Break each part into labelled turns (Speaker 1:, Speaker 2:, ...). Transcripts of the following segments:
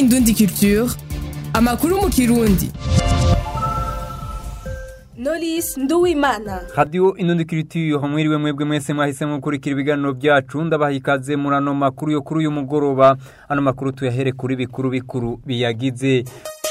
Speaker 1: Indundi Culture amakuru mu kirundi
Speaker 2: Knowless Nduwimana
Speaker 3: Radio Indundi Culture hamwiriwe mwebwe mwese mwahisemo gukurikira ibiganiro byacu ndabaha ikaze muri ano makuru yo kuri uyu mugoroba ano makuru tuyahere kuri bikuru bikuru biyagize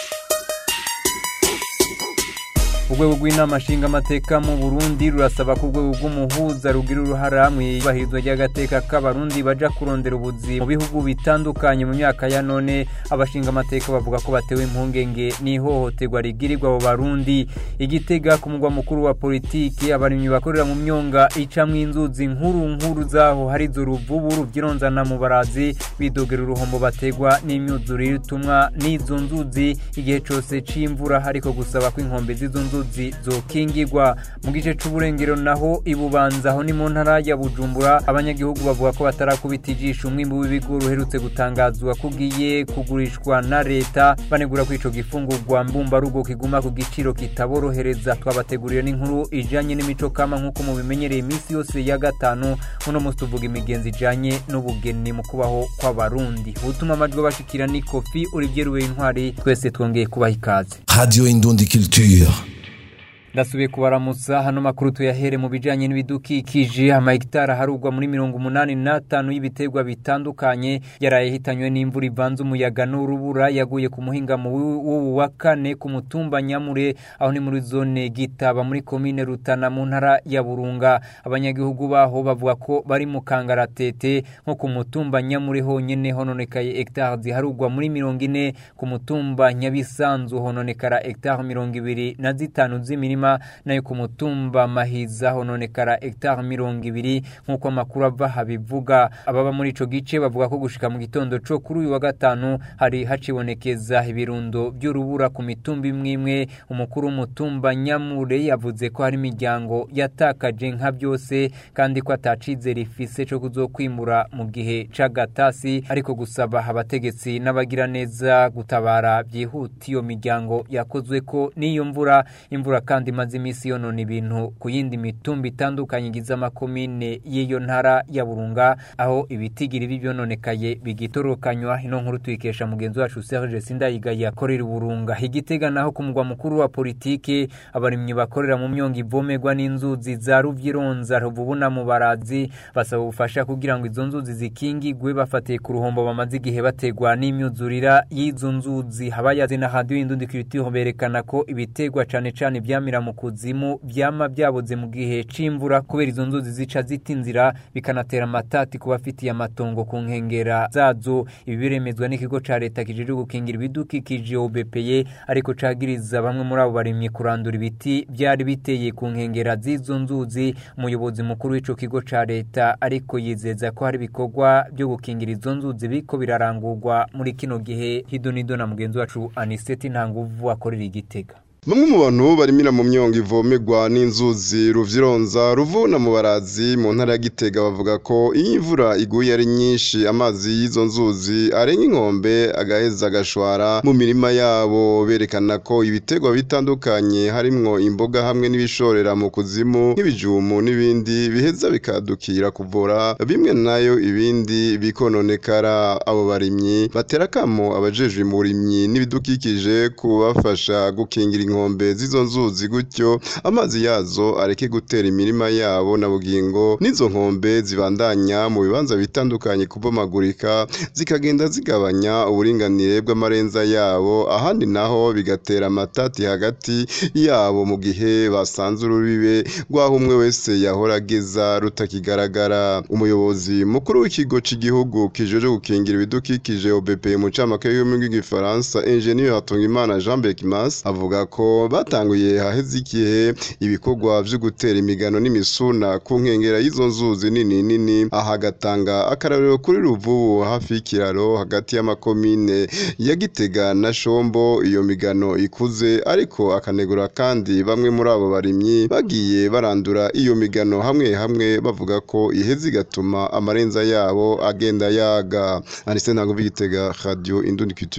Speaker 3: urwego rw'inama nshingamateka mu burundi rurasaba ko urwego rw'umuhuza rugira uruhara mu ibahirizwa ry'agateka k'abarundi baja kurondera ubuzi mu bihugu bitandukanye mu myaka ya none abashingamateka bavuga ko batewe impungenge n'ihohoterwa rigirirwa abo barundi igitega ku mugwa mukuru wa politiki abarimyi bakorera mu myonga icamwo inzuzi nkuru nkuru zaho hari zo ruvubu ruvyironzana mu barazi bidogera uruhombo bategwa n'imyuzure itumwa n'izo nzuzi igihe cose c'imvura ariko gusaba ko inkombe z'izo nzuzi inzuzi zokingirwa mu gice c'uburengero naho ibubanza aho ni mu ntara ya bujumbura abanyagihugu bavuga ko batarakubita ijisho umwimbu w'ibigori uherutse gutangazwa ko ugiye kugurishwa na leta banegura ko ico gifungurwa mbumbarugo kiguma ku giciro kitaborohereza twabategurira n'inkuru ijanye n'imico kama nk'uko mubimenyereye iminsi yose ya gatanu uno musi tuvuga imigenzi ijanye n'ubugeni mu kubaho kw'abarundi ubutuma amajwi bashikira ni kofi urivyeruwe intwari twese twongeye kubaha ikaze
Speaker 4: Radio Indundi Culture.
Speaker 3: ndasubiye kubaramutsa hano makuru tuyahere mu bijanye n'ibidukikije amahegitari aharugwa muri mirongo umunani n'atanu y'ibiterwa bitandukanye yaraye hitanywe n'imvura ivanze umuyaga n'urubura yaguye ku muhingamo w'ubu wa kane ku mutumba nyamure aho ni muri zone gitaba muri komine rutana mu ntara ya burunga abanyagihugu baho bavuga ko bari mu kangaratete nko ku mutumba nyamure honyene hononekaye hegitari ziharugwa muri mirongo ine ku mutumba nyabisanzu hononekara hegitari mirongo ibiri na zitanu z'imirima imirima nayo ku mutumba mahiza hononekara hegitari mirongo ibiri nk'uko amakuru ava habivuga ababa muri ico gice bavuga ko gushika mu gitondo co kuri uyu wa gatanu hari hacibonekeza ibirundo by'urubura ku mitumba imwe imwe umukuru w'umutumba nyamure yavuze ko hari imiryango yatakaje nka byose kandi ko atacizera ifise co kuzokwimura mu gihe c'agatasi ariko gusaba abategetsi n'abagiraneza gutabara byihuta iyo miryango yakozwe ko n'iyo mvura imvura kandi imaze iminsi yonona ibintu ku yindi mitumba itandukanye igize amakomine y'iyo ntara ya burunga aho ibitigiri bibyononekaye bigitorokanywa ino nkuru tuyikesha mugenzi wacu Serge Sindayigaye akorera burunga igitega naho ku mugwa mukuru wa politike abarimyi bakorera mu myonga ivomerwa n'inzuzi za ruvyironza ruvubu na mubarazi basaba ubufasha kugira ngo izo nzuzi zikingigwe bafatiye ku ruhombo bamaze igihe bategwa n'imyuzurira y'izo nzuzi habayazi na hadiyo indundi kiritiho berekana ko ibitegwa cane cane vyamira mu kuzimu vyama vyaboze mu gihe c'imvura kubera izo nzuzi zica zita inzira bikanatera amatati ku bafitiye amatongo ku nkengera zazo ibi biremezwa n'ikigo ca leta kijejwe gukingira ibidukikije OBPE ariko cagiriza bamwe muri abo barimyi kurandura ibiti vyari biteye ku nkengera z'izo nzuzi umuyobozi mukuru w'ico kigo ca leta ariko yizeza ko hari ibikorwa vyo gukingira izo nzuzi biriko birarangurwa muri kino gihe hidonido na mugenzi wacu Aniseti Ntanguvu akorera igitega
Speaker 5: Bamwe mu bantu barimira mu myongo ivomerwa n'inzuzi ruvyironza ruvuna mu barazi mu ntara ya Gitega bavuga ko iyo imvura iguye ari nyinshi amazi y'izo nzuzi arenga inkombe agaheza agashwara mu mirima yabo berekana ko ibitegwa bitandukanye harimwo imboga hamwe n'ibishorera mu kuzimu nk'ibijumu n'ibindi biheza bikadukira kuvura bimwe nayo ibindi bikononekara abo barimyi batera kamo abajejwe mu burimyi n'ibidukikije kubafasha gukingira inkombe z'izo nzuzi gutyo amazi yazo areke gutera imirima yabo na bugingo n'izo nkombe zibandanya mu bibanza bitandukanye kubomagurika zikagenda zigabanya uburinganire bw'amarenza yabo ahandi naho bigatera amatati hagati yabo mu gihe basanze urubibe rw'aho umwe wese yahora ageza rutakigaragara umuyobozi mukuru w'ikigo cy'igihugu kijeje gukingira ibidukikije OBP mu camake y'ururimi rw'igifaransa Engineer Hatungimana Jean Bekimas avuga ko batanguye haheze igihe ibikorwa vyo gutera imigano n'imisuna ku nkengera y'izo nzuzi nini nini aha agatanga akarorero kuri ruvubu hafi y'ikiraro hagati y'amakomine ya Gitega na Shombo iyo migano ikuze ariko akanegura kandi bamwe muri abo barimyi bagiye barandura iyo migano hamwe hamwe bavuga ko iheze igatuma amarenza yabo agenda yaga Anise ntabwo bigitega radio Indundi Culture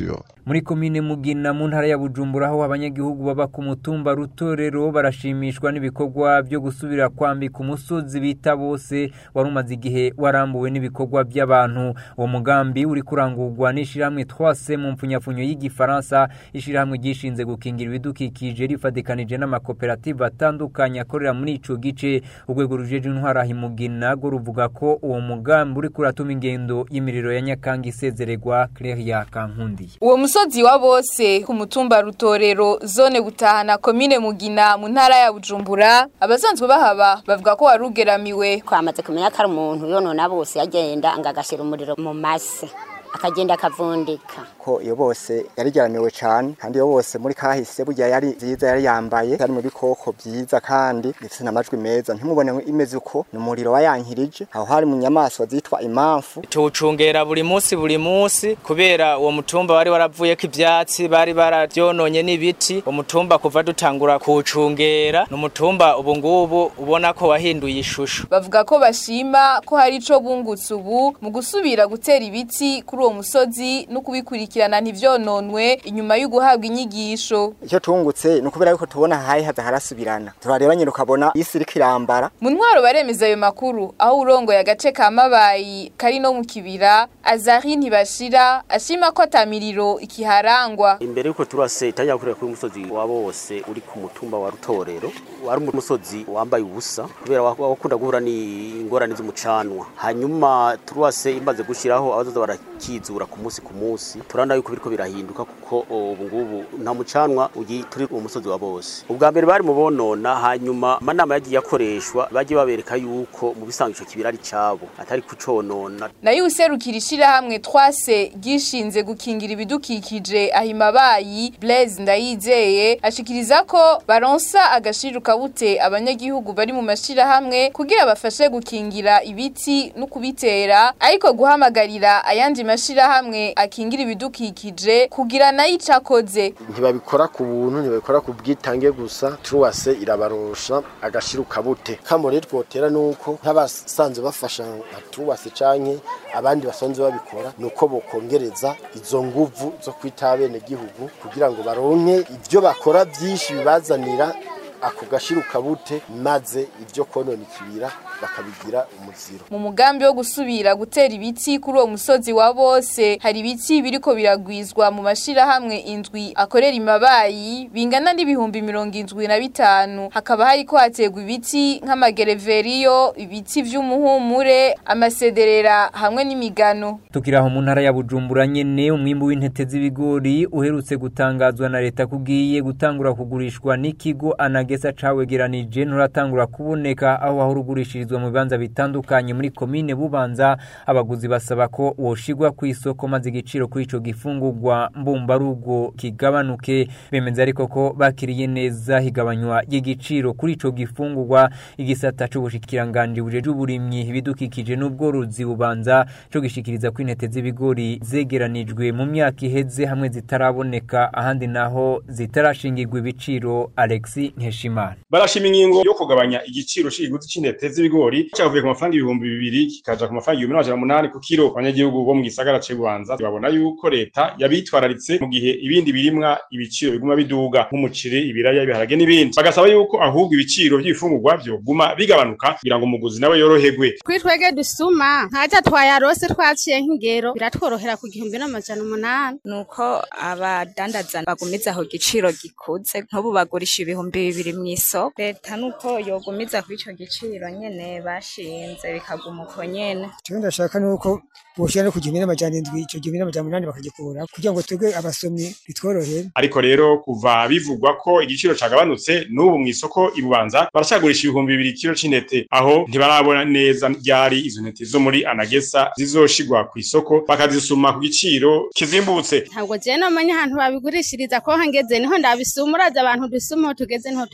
Speaker 3: muri komine mugina mu ntara ya bujumbura aho abanyagihugu baba ku mutumba rutorero barashimishwa n'ibikorwa byo gusubira kwambika umusozi bita bose wari umaze igihe warambuwe n'ibikorwa by'abantu uwo mugambi uri kurangurwa n'ishyirahamwe twase mu mpfunyapfunyo y'igifaransa ishyirahamwe ryishinze gukingira ibidukikije rifatikanije n'amakoperative atandukanye akorera muri ico gice urwego rujeje intwara himugina go ruvuga ko uwo mugambi uri kuratuma ingendo y'imiriro ya nyakanga isezererwa Claire Kankundiye
Speaker 2: uwo musozi wa bose ku mutumba rutorero zone gutahana komine mugina mu ntara ya bujumbura abasanzwe bahaba bavuga ko warugeramiwe
Speaker 6: twamaze kumenya ko ari umuntu yonona bose yagenda ngo agashyira umuriro mu mase akagenda akavundika
Speaker 7: ko iyo bose yarigeramiwe cyane kandi iyo bose muri kahise burya yari nziza yari yambaye yari mu bikoko byiza kandi bifite n'amajwi meza ntimubone imeze uko ni umuriro wayankirije aho hari mu nyamaswa zitwa imamfu
Speaker 8: tuwucungera buri munsi buri munsi kubera uwo mutumba wari waravuyeko ivyatsi bari baravyononye n'ibiti umutumba kuva dutangura kuwucungera ni umutumba ubu ngubu ubona ko wahinduye ishusho
Speaker 2: bavuga ko bashima ko hari ico bungutse ubu mu gusubira gutera ibiti kuri uwo musozi no kubikurikirana ntivyononwe inyuma yo guhabwa inyigisho
Speaker 7: icyo tungutse ni ukubera yuko tubona hayi haza harasubirana turareba nyine ukabona isi iriko irambara
Speaker 2: mu ntwaro baremeza ayo makuru aho urongoye agace ka mabayi kari no mu kibira azari ntibashira ashima ko atamiriro ikiharangwa
Speaker 9: imbere yuko turase itajya gukorera kuri umusozi wa bose uri ku mutumba wa rutorero wari umusozi wambaye ubusa kubera wakunda guhura n'ingorane z'umucanwa hanyuma turase imaze gushyiraho abazoza barakizura ku munsi ku munsi turabona yuko biriko birahinduka kuko ubu ngubu nta mucanwa ugi turi mu musozi wa bose ubwa mbere bari mu bonona hanyuma amanama yagiye akoreshwa bagiye babereka yuko mu bisanzwe ico kibira ari cabo atari kuconona
Speaker 2: nayo userukira ishirahamwe twase gishinze gukingira ibidukikije ahimabayi Blaise Ndayizeye ashikiriza ko baronsa agashiruka bute abanyagihugu bari mu mashirahamwe kugira bafashe gukingira ibiti no kubitera ariko guhamagarira ayandi mashirahamwe akingira ibidukikije kugira nayo icakoze
Speaker 10: ntibabikora ku buntu ntibabikora ku bwitange gusa truwase irabarosha agashiruka bute kamo rero twotera nuko nk'abasanzwe bafasha nka truwase canke abandi basanzwe babikora nuko bokongereza izo nguvu zo kwita bene gihugu kugira ngo baronke ivyo bakora vyinshi bibazanira ako gashiruka bute maze ibyo konona ikibira bakabigira umuziro
Speaker 2: mu mugambi wo gusubira gutera ibiti kuri uwo musozi wa bose hari ibiti biriko biragwizwa mu mashirahamwe indwi akorera imabayi bingana n'ibihumbi mirongo indwi na bitanu hakaba hariko hategwa ibiti nk'amagereveriyo ibiti vy'umuhumure amasederera hamwe n'imigano
Speaker 3: tukiraho mu ntara ya bujumbura nyene umwimbu w'intete z'ibigori uherutse gutangazwa na leta kugiye gutangura kugurishwa n'ikigo anagesa cawegeranije nturatangura kuboneka aho wahurugurishirizwa mu bibanza bitandukanye muri komine bubanza abaguzi basaba ko woshigwa ku isoko maze igiciro kuri ico gifungurwa mbumbarugo kigabanuke bemeza ariko ko bakiriye neza higabanywa y'igiciro kuri ico gifungurwa igisata c'ubushikiranganje bujeje uburimyi ibidukikije n'ubworozi bubanza co gishikiriza ko intete z'ibigori zegeranijwe mu myaka iheze hamwe zitaraboneka ahandi naho zitarashingirwa ibiciro Alexi Nkeshimana
Speaker 11: barashima ingingo yo kugabanya igiciro c'igiguzi c'intete z'ibigori cyavuye ku mafaranga ibihumbi bibiri kikaja ku mafaranga ibihumbi n'amajana umunani ku kiro abanyagihugu bo mu gisagara c'Ibubanza babona yuko leta yabitwararitse mu gihe ibindi birimwa ibiciro biguma biduga nk'umuceri ibiraya ibiharage n'ibindi bagasaba yuko ahubwo ibiciro by'ibifungurwa byo guma bigabanuka kugira ngo umuguzi nawe yoroherwe
Speaker 12: kuri twege dusuma ntaja twayarose twaciye nk'ingero biratworohera ku gihumbi n'amajana umunani
Speaker 13: nuko abadandaza bagumiza aho giciro gikuze nk'ubu bagurisha ibihumbi bibiri mu isoko leta nuko yogumiza kuri ico giciro nyene bashinze bikaguma uko nyene
Speaker 14: icyo ndashaka nuko boshira no ku gihumbi n'amajana indwi ico gihumbi n'amajana umunani bakagikura kugira ngo twebwe abasomyi bitworohere
Speaker 11: ariko rero kuva bivugwa ko igiciro cagabanutse n'ubu mu isoko ibubanza baracagurisha ibihumbi bibiri kilo c'intete aho ntibarabona neza ryari izo ntete zo muri anagesa zizoshigwa ku isoko bakazisuma ku giciro kizimbutse
Speaker 12: ntabwo je namenya ahantu babigurishiriza ko hangeze niho ndabisuma uraza abantu dusuma aho tugeze niho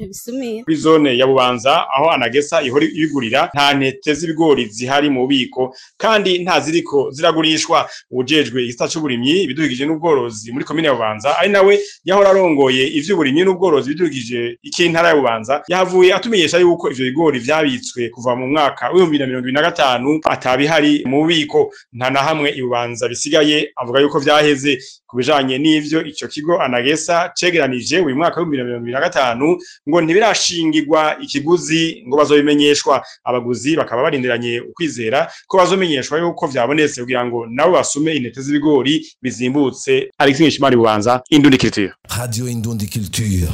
Speaker 12: ntibisumira
Speaker 11: kuri zone ya bubanza aho anagesa ihora ibigurira nta ntete z'ibigori zihari mu bubiko kandi nta ziriko ziragurishwa ujejwe igisata c'uburimyi ibidukikije n'ubworozi muri komine ya bubanza ari nawe yahora arongoye ivy'uburimyi n'ubworozi ibidukikije ik'intara ya bubanza yahavuye atumenyesha yuko ivyo bigori vyabitswe kuva mu mwaka w'ibihumbi na mirongo ibiri na gatanu atabihari mu bubiko nta na hamwe ibubanza bisigaye avuga yuko vyaheze ku bijanye n'ivyo ico kigo anagesa cegeranije uyu mwaka w'ibihumbi na mirongo ibiri na gatanu ngo ntibirashingirwa ikiguzi ngo bazobimenyeshwa abaguzi bakaba barindiranye ukwizera ko bazomenyeshwa yuko vyabonetse kugira ngo nabo basume intete z'ibigori bizimbutse Alexis Nshimari bubanza Indundi Culture
Speaker 4: Radio Indundi Culture.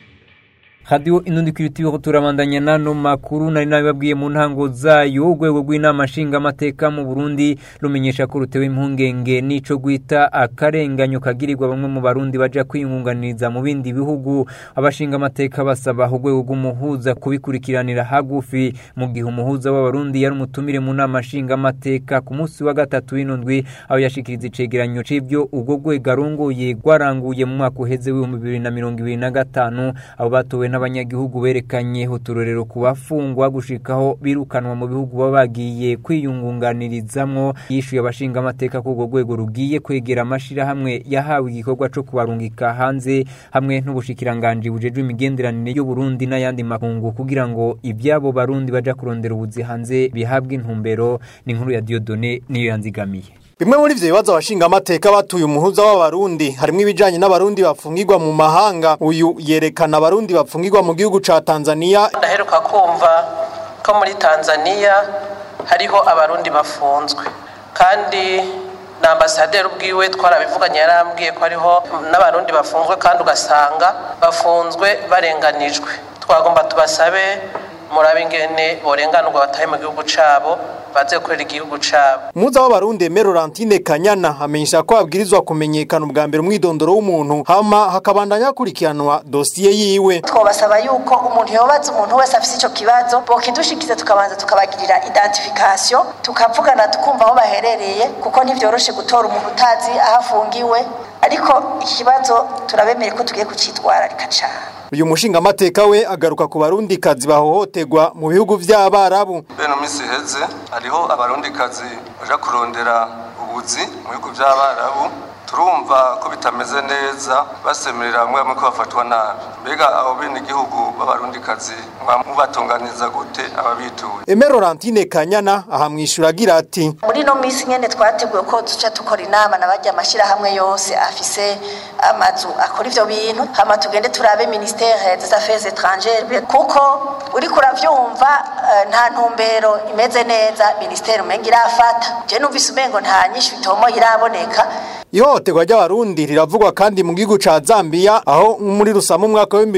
Speaker 3: Radio Inundi Culture turabandanya nano makuru nari nabibabwiye mu ntango zayo urwego rw'inama nshinga amateka mu Burundi rumenyesha ko rutewe impungenge nico gwita akarenganyo kagirirwa bamwe mu barundi baja kwiyungunganiriza mu bindi bihugu abashinga amateka basaba urwego rw'umuhuza kubikurikiranira hagufi mu gihe umuhuza w'abarundi yari umutumire mu nama nshinga amateka ku munsi wa gatatu w'indwi aho yashikiriza icegeranyo c'ivyo urwo rwego arongoye rwaranguye mu mwaka uheze w'ibihumbi bibiri na mirongo ibiri na gatanu abo batowe n'abanyagihugu berekanye uturorero ku bafungwa gushikaho birukanwa mu bihugu baba bagiye kwiyungunganirizamwo yishuye abashinga amateka ko urwo rwego rugiye kwegera amashirahamwe yahawe igikorwa co kubarungika hanze hamwe n'ubushikiranganji bujejwe imigenderanire y'Uburundi n'ayandi makungu kugira ngo ibyabo barundi baja kurondera ubuzi hanze bihabwe intumbero ni inkuru ya Diodone niyo yanzigamiye
Speaker 15: Bimwe muri ivyo bibazo abashinga amateka batuye umuhuza w'abarundi harimo ibijanye n'abarundi bafungirwa mu mahanga uyu yerekana abarundi bafungirwa mu gihugu ca Tanzania
Speaker 16: ndaheruka kumva ko muri Tanzania hariho abarundi bafunzwe kandi na ambasaderi ubwiwe twarabivuganye yarambwiye ko hariho n'abarundi bafunzwe kandi ugasanga bafunzwe barenganijwe twagomba tubasabe murabe ingene borenganurwa batahe mu gihugu cabo baze gukorera igihugu cabo
Speaker 15: Muza w'abarundi Aimé Laurentine Kanyana amenyesha ko abwirizwa kumenyekana ubwa mbere umwidondoro w'umuntu hama hakabandanya hakurikiranwa dosiye yiwe
Speaker 17: twabasaba yuko umuntu yobaza umuntu wese afise ico kibazo bokidushikiza tukabanza tukabagirira identification tukavugana tukumva aho baherereye kuko ntivyoroshe gutora umuntu utazi aho afungiwe ariko ikibazo turabemeye ko tugiye kucitwararika cane
Speaker 15: uyu mushinga amateka we agaruka ku barundi kazi bahohoterwa mu bihugu vy'abarabu
Speaker 18: bene misi heze hariho abarundi kazi baja kurondera ubuzi mu bihugu vy'abarabu turumva ko bitameze neza basemerera bamwe bamwe ko bafatwa nabi mbega abo bene igihugu b'abarundi kazi mubatunganiza gute ababituye
Speaker 15: Aimé Laurentine Kanyana ahamwishura agira ati
Speaker 17: muri no misi nyene twateguye ko duca tukora inama na barya amashirahamwe yose afise amazu akora ivyo bintu hama tugende turabe ministère des affaires étrangères kuko uriko uravyumva uh, nta ntumbero imeze neza ministère umenga irafata je numvise umengo nta nyinshi bitomo iraboneka
Speaker 15: Ihohoterwa ry'abarundi riravugwa kandi mu gihugu ca Zambia aho muri rusamu umwaka wa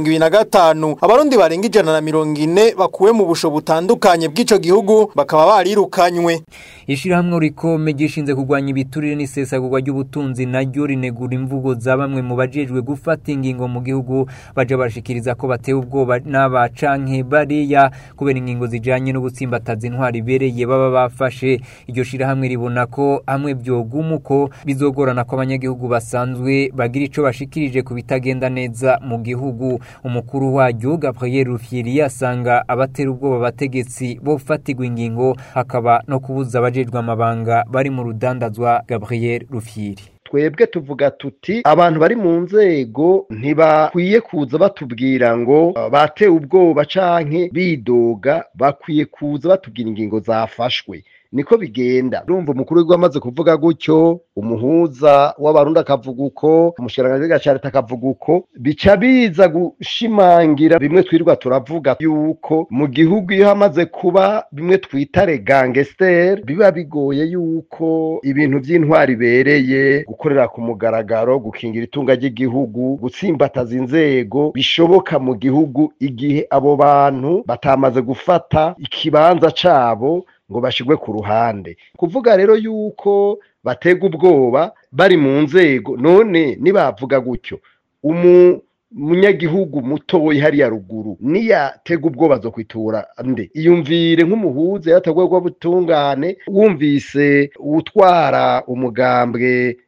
Speaker 15: 2025 abarundi barenga ijana na mirongo ine bakuwe mu busho butandukanye bw'ico gihugu bakaba barirukanywe
Speaker 3: Ishirahamwe rikome gishinze kurwanya ibiturire n'isesagurwa ry'ubutunzi naryo rinegura imvugo za bamwe mu bajejwe gufata ingingo mu gihugu baje bashikiriza ko batewe ubwoba n'abacanke bariya kubera ingingo zijanye no gutsimbataza intwari ibereye baba bafashe iryo shirahamwe ribona ko hamwe vyogumuko bizogorana ko abanyagihugu basanzwe bagira ico bashikirije ku bitagenda neza mu gihugu umukuru waryo Gabriel Rufyiri asanga abatera ubwoba abategetsi bo fatigwa ingingo hakaba no kubuza abajejwe amabanga bari mu rudandazwa Gabriel Rufyiri
Speaker 19: twebwe tuvuga tuti abantu bari mu nzego ntibakwiye kuza batubwira ngo batewe ubwoba canke bidoga bakwiye kuza batubwira ingingo zafashwe niko bigenda urumva umukuru w'igihugu amaze kuvuga gutyo umuhuza w'abarundi akavuga uko umushikiranganji ca leta akavuga uko bica biza gushimangira bimwe twirirwa turavuga yuko mu gihugu iyo hamaze kuba bimwe twita regangesiteri biba bigoye yuko ibintu by'intwari ibereye gukorera ku mugaragaro gukingira itunga ry'igihugu gutsimbataza inzego bishoboka mu gihugu igihe abo bantu batamaze gufata ikibanza cabo ngo bashigwe ku ruhande kuvuga rero yuko batega ubwoba bari mu nzego none nibavuga gutyo umu munyagihugu mutoyi hariya ruguru niyatega ubwoba zo kwitura nde iyumvire nk'umuhuza yatagwa butungane wumvise utwara umugambwe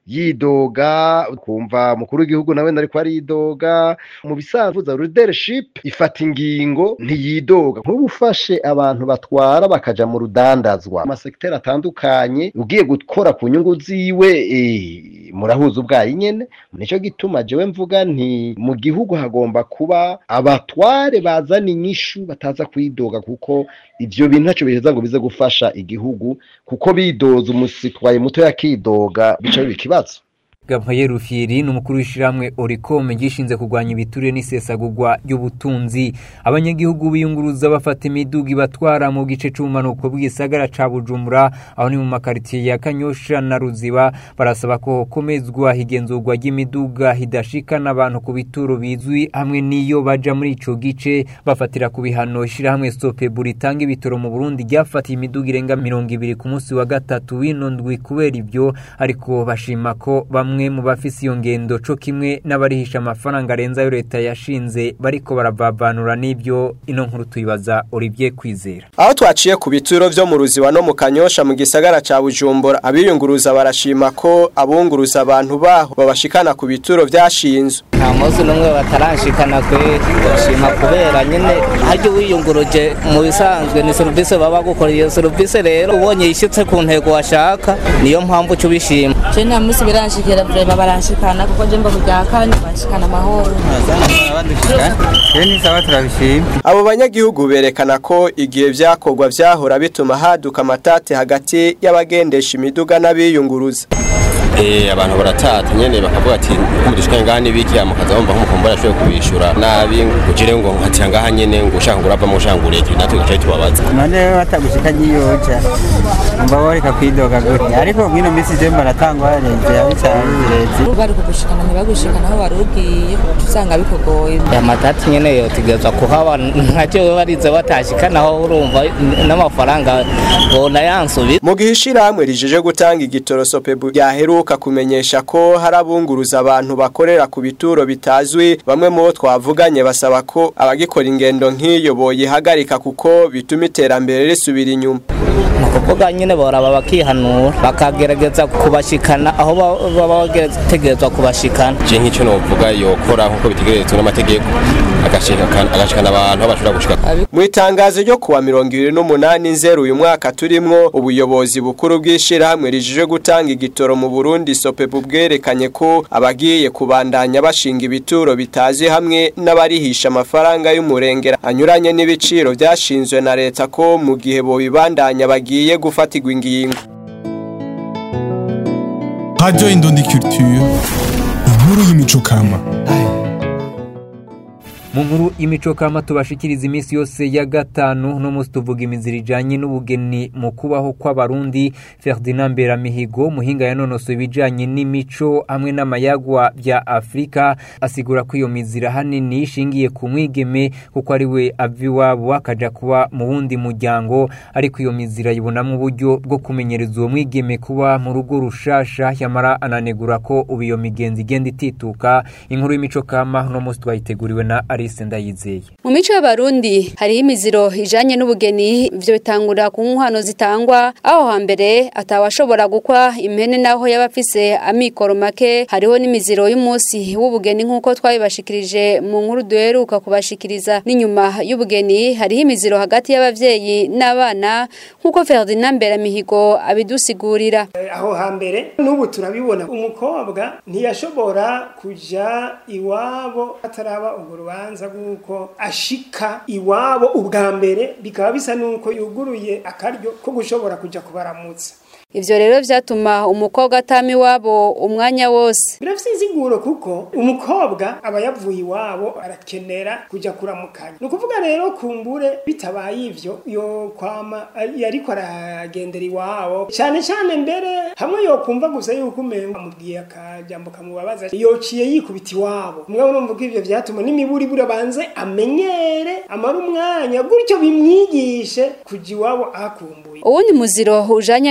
Speaker 19: yidoga kumva mukuru w'igihugu nawe ariko aridoga mu bisanzwe leadership ifata ingingo ntiyidoga nk'ubu ufashe abantu batwara bakaja mu rudandazwa amasekiteri atandukanye ugiye gukora ku nyungu ziwe eh, murahuza ubwayi nyene nico gituma jewe mvuga nti mu gihugu hagomba kuba abatware bazana inyishu bataza kwidoga kuko ivyo bintu ntaco biheza ngo bize gufasha igihugu kuko bidoza umusitwaye muto yakidoga bica biba ikibazo
Speaker 3: Gabriel Rufyiri ni umukuru w'ishiramwe Oricom gishinze kurwanya ibiturire n'isesagurwa ry'ubutunzi abanyagihugu biyunguruza bafata imiduga ibatwara mu gice c'ubumanuko bw'isagara ca Bujumbura aho ni mu makaritiye ya Kanyosha na Ruziba barasaba ko komezwa higenzurwa ry'imiduga hidashikana abantu ku bituro bizwi hamwe n'iyo baja muri ico gice bafatira ku bihano ishirahamwe Sopebu ritanga ibitoro mu Burundi ryafatiye imiduga irenga mirongo ibiri ku munsi wa gatatu w'ino ndwi kubera ivyo ariko bashima ko bamwe mu bafise iyo ngendo co kimwe n'abarihisha amafaranga arenze ayo leta yashinze bariko baravavanura n'ivyo ino nkuru tuyibaza Olivier Kwizera
Speaker 20: aho twaciye ku bituro vyo mu ruziba no mu kanyosha mu gisagara ca bujumbura abiyunguruza barashima ko abunguruza abantu baho babashikana ku bituro vyashinzwe
Speaker 21: nta munsi n'umwe bataranshikana kwe bashima kubera nyene harya wiyunguruje mu bisanzwe ni serivisi baba gukora iyo serivisi rero ubonye yishitse ku ntego washaka niyo mpamvu uca ubishima
Speaker 22: je nta munsi biranshikira vrema baranshikana kuko je mba kujya kane banshikana amahoro
Speaker 20: abo banyagihugu berekana ko igihe vyakorwa vyahora bituma haduka amatate hagati y'abagendesha imiduga n'abiyunguruza
Speaker 23: Eh abantu baratata nyene bakavuga ati kumudishika ngani biki amukaza bumva nk'umukombora ashoboye kubishura nabi ngujire ngo nkatira ngaha nyene ngo ushaka ngurava mu ushaka ngureke natwe gacaye tubabaza
Speaker 24: none batagushika nyiyoja umva boreka kwidoga gute ariko mwino misi je baratangwa leta yabicanye leta
Speaker 22: bari kugushikana ntibagushikana aho wari ugiye usanga bikugoye
Speaker 21: amatati nyene yotegerezwa kuhaba nkaje barize batashikanaho urumva n'amafaranga bona yansubiza
Speaker 20: mu gihe ishirahamwe rijeje gutanga igitoro sopebu ryaheruka kumenyesha ko hari abunguruza abantu bakorera ku bituro bitazwi bamwe mu bo twavuganye basaba ko abagikora ingendo nk'iyo boyihagarika kuko bituma iterambere risubira inyuma
Speaker 21: ni ukuvuga nyine boraba bakihanura bakagerageza kubashikana aho baba bategerezwa kubashikana
Speaker 23: je nk'icyo novuga yokora nk'uko bitegerezwa n'amategeko agashikana abantu aho bashobora gushika
Speaker 20: mu itangazo ryo kuwa mirongo ibiri n'umunani nzeru uyu mwaka turimwo ubuyobozi bukuru bw'ishirahamwe rijije gutanga igitoro mu Burundi sopebu bwerekanye ko abagiye kubandanya bashinga ibituro bitazi hamwe n'abarihisha amafaranga y'umurengera anyuranye n'ibiciro byashinzwe na leta ko mu gihe bo bibandanya bagiye gufatirwa ingingo
Speaker 25: Radio Indundi Culture inkuru y'imico kama
Speaker 3: mu nkuru y'imico kama tubashikiriza iminsi yose ya gatanu no munsi tuvuga imizira ijanye n'ubugeni mu kubaho kw'abarundi Ferdinand Beramihigo muhinga yanonosoye ibijanye n'imico hamwe n'amayagwa bya Afrika asigura ko iyo mizira hanini ishingiye ku mwigeme kuko ari we ava iwabo akaja kuba mu wundi muryango ariko iyo mizira yibonamo uburyo bwo kumenyereza uwo mwigeme kuba mu rugo rushasha yamara ananegura ko ubu iyo migenzi igenda itituka inkuru y'imico kama no munsi twayiteguriwe na Alice Ndayizeye
Speaker 26: mu mico y'abarundi hariho imiziro ijanye n'ubugeni ivyo bitangura ku nkwano zitangwa aho hambere atawashobora gukwa impene naho yaba afise amikoro make hariho n'imiziro y'umunsi w'ubugeni nk'uko twabibashikirije mu nkuru duheruka kubashikiriza n'inyuma y'ubugeni hariho imiziro hagati y'abavyeyi n'abana nk'uko Ferdinand Beramihigo abidusigurira
Speaker 27: aho hambere n'ubu turabibona umukobwa ntiyashobora kuja iwabo ataraba urwo rubanza rw'uko ashika iwabo ubwa mbere bikaba bisa n'uko yuguruye akaryo ko gushobora kuja kubaramutsa
Speaker 26: Ivyo rero vyatuma umukobwa atama iwabo umwanya wose.
Speaker 27: Birafise insiguro kuko umukobwa aba yavuye iwabo arakenera kuja kuramukanya. Ni ukuvuga rero kumbure bitabaye ivyo yo kwama yariko aragendera iwabo cyane cyane mbere hamwe yo kumva gusa yuko umenga amubwiye akajambo kamubabaza yociye yikubita iwabo. Mwe urumva ko ivyo vyatuma n'imiburi bura banze amenyere amara umwanya gutyo bimwigishe kuja iwabo akumbuye.
Speaker 26: Uwundi muziro ujanye n'ubugeni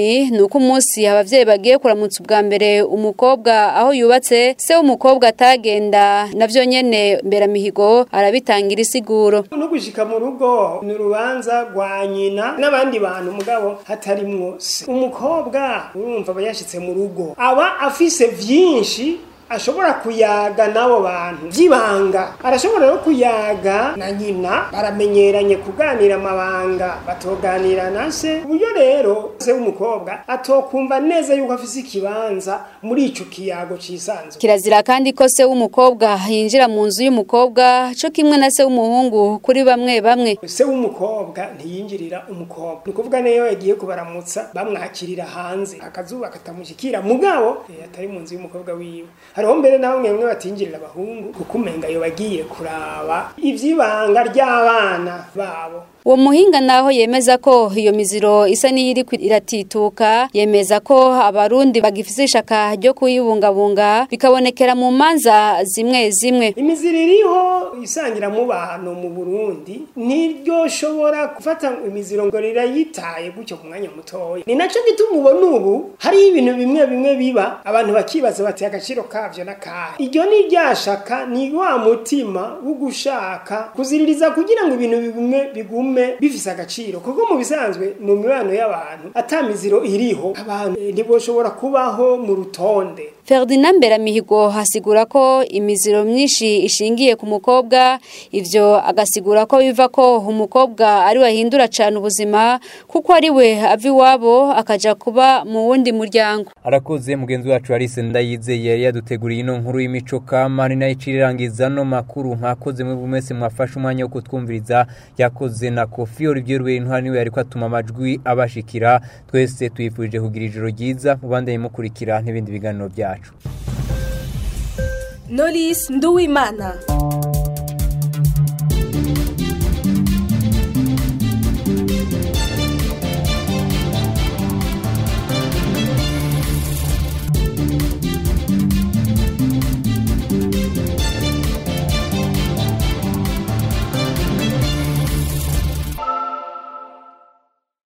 Speaker 26: bugeni ni uko umunsi abavyeyi bagiye kuramutsa ubwa mbere umukobwa aho yubatse se w'umukobwa atagenda navyo nyene mberamihigo arabitangira isiguro
Speaker 27: no gushika mu rugo ni urubanza rwa nyina n'abandi bantu mugabo hatarimwo se umukobwa urumva aba yashitse mu rugo aba afise vyinshi ashobora kuyaga n'abo bantu by'ibanga arashobora no kuyaga na nyina baramenyeranye kuganira amabanga batoganira na se uburyo rero se w'umukobwa atokumva neza yuko afise ikibanza muri ico kiyago cisanzwe
Speaker 26: kirazira kandi ko se w'umukobwa yinjira mu nzu y'umukobwa co kimwe na se w'umuhungu kuri bamwe bamwe
Speaker 27: se w'umukobwa ntiyinjirira umukobwa ni ukuvuga niyo yagiye kubaramutsa bamwakirira hanze akazuba katamushikira mugabo eh, atari mu nzu y'umukobwa wiwe hariho mbere na bamwe bamwe batinjirira abahungu kuko umenga yo bagiye kuraba ivy'ibanga ry'abana babo
Speaker 26: uwo muhinga naho yemeza ko iyo miziro isa n'iyiri iratituka yemeza ko abarundi bagifise ishaka ryo kuyibungabunga bikabonekera mu manza zimwe zimwe
Speaker 27: imiziro iriho isangira mu bantu mu burundi ntiryoshobora gufata imiziro ngo rirayitaye gutyo ku mwanya mutoya ni naco gituma ubona ubu hariho ibintu bimwe bimwe biba abantu bakibaza bati agaciro kavyo n'akahe iryo ni ryashaka ni wa mutima wo gushaka kuziririza kugira ngo ibintu bigume bigume bifise agaciro kuko mu bisanzwe mu mibano y'abantu ata miziro iriho abantu eh, ntiboshobora kubaho mu rutonde
Speaker 26: Ferdinand Beramihigo hasigura ko imiziro myinshi ishingiye ku mukobwa ivyo agasigura ko biva ko umukobwa ari wahindura cyane ubuzima kuko ari we ava iwabo akaja kuba mu wundi muryango
Speaker 3: arakoze mugenzi wacu Alice Ndayizeye yari yaduteguriye ino nkuru y'imico kama ni nayo icirirangiza no makuru mwakoze mwe bumese mwafashe umwanya wo kutwumviriza yakoze na Kofi Olivier Rwentwari niwe yariko atuma amajwi abashikira twese tuyifurije kugira ijoro ryiza mubandanye mukurikira n'ibindi biganiro byacu
Speaker 1: Knowless Nduwimana